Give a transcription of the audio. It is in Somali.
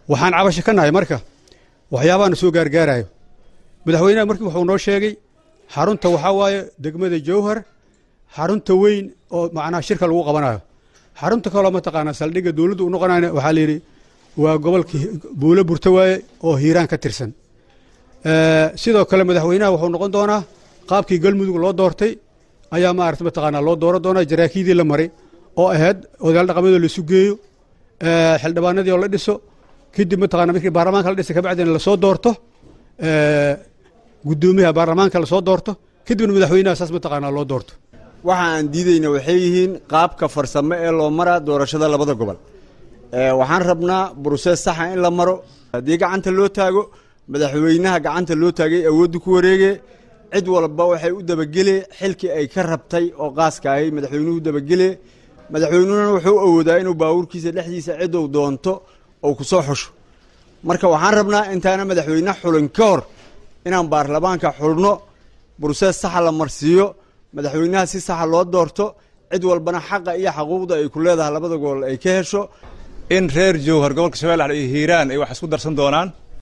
waxaan cabasho ka nahay marka waxyaabaana soo gaargaarayo madaxweynaha markii wuxuu noo sheegay xarunta waxaa waaye degmada jowhar xarunta weyn oo macnaha shirka lagu qabanayo xarunta kaloo mataqaanaa saldhigga dowladdu u noqonayna waxaa la yidhi waa gobolka buulo burto waaye oo hiiraan ka tirsan sidoo kale madaxweynaha wuxuu noqon doonaa qaabkii galmudug loo doortay ayaa maarata mataqaanaa loo dooran doonaa jaraakiidii la maray oo ahayd odayaal dhaqameedoo laisu geeyo xildhibaanadii oo la dhiso kadib mataqana markii baarlamaanka la dhisa kabacdina lasoo doorto guddoomiyaha baarlamaanka lasoo doorto kadibna madaxweynaha saas mataqaanaa loo doorto waxa aan diidayna waxay yihiin qaabka farsamo ee loo maraa doorashada labada gobol waxaan rabnaa brusees saxa in la maro haddii gacanta loo taago madaxweynaha gacanta loo taagay awoodda ku wareege cid walba waxay u dabagele xilkii ay ka rabtay oo qaaska ahay madaxweynuhu dabagele madaxweynuhuna wuxuu awoodaa inuu baawurkiisa dhexdiisa ciddou doonto ou ku soo xusho marka waxaan rabnaa intaana madaxweyne xulin ka hor inaan baarlamaanka xulno brusees saxa la marsiiyo madaxweynaha si saxa loo doorto cid walbana xaqa iyo xaquuqda ay ku leedahay labada gobol ay ka hesho in reer jowhar gobolka shabeellaha iyo hiiraan ay wax isku darsan doonaan